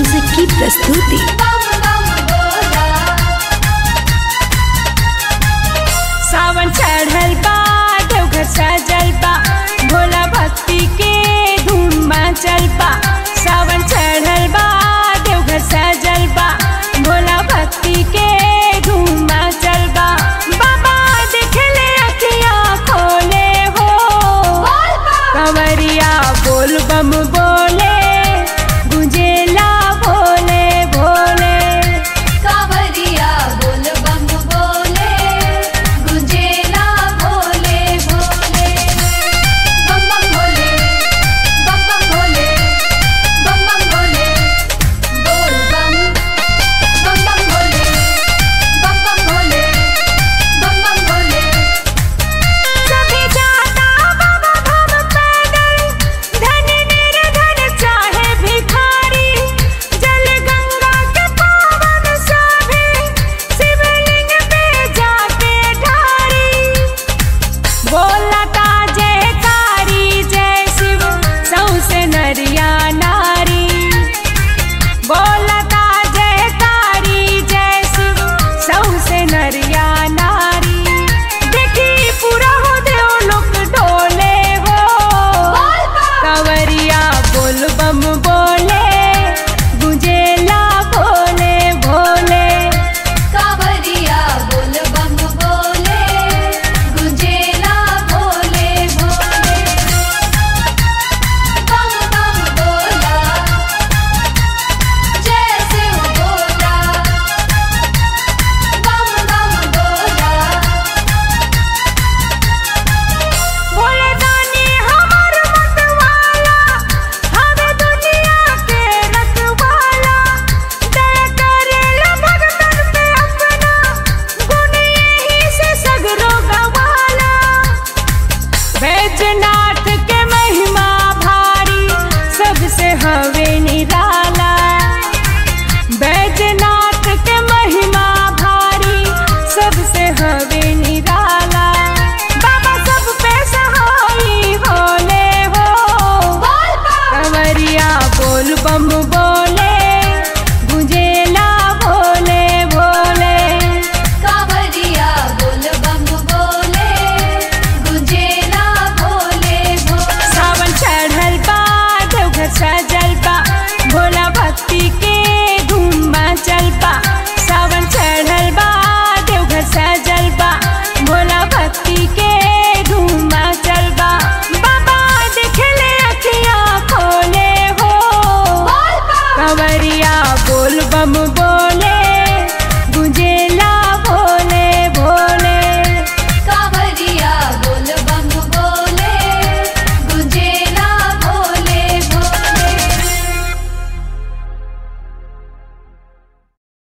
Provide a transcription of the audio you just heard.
music की प्रस्तुति सावन चढ़ल बा देवघर सजल बा भोला भक्ति के धूम मचल बा सावन चढ़ल बा देवघर सजल बा भोला भक्ति के धूम मचल बा बाबा देखले अखिया खोले हो कंवरिया बोल बम बोले गुंजेला भोले भोले कावरिया बोल बम बोले गुंजेला भोले भोले बम बम भोले बम बम भोले बम बम भोले बोल बम बम बम भोले बम बम भोले बम बम भोले सभी जाता बाबा धाम पैदल धनी निर्धन चाहे भिखारी जल गंगा के पावन सभी शिवलिंग पे जाके ढारी बोलता जयकारी जय शिव सौसे नरिया नारी बोलता जयकारी जय शिव सौसे नरिया नारी देखी पूरा हो देव लोक डोले हो कंवरिया बोल बम बोले गुंजेला भोले भोले कावरिया बोल बम बोले गुंजेला भोले भोले बम बम बोला जय शिव बोला बम बम बोला भोले दानी हमर मतवाला हवे दुनिया के रखवाला दया करेला भगतन पे अपना गुण यही से सगरो गवाला बैजनाथ के महिमा भारी सबसे हवे निराला बैजनाथ के महिमा भारी सबसे हवे निराला बाबा सब पे सहाई होले हो कंवरिया बोल बम बोले गुंजेला भोले भोले कावरिया बोल बम बोले गुंजेला भोले भोले सावन चढ़ल बा देवघर सजल बा भोला भक्ति के धूम मचल बा सावन चढ़ल बा देवघर सजल बा भोला भक्ति के धूम मचल बा बाबा देखले अखिया खोले हो कंवरिया बोल बम बोल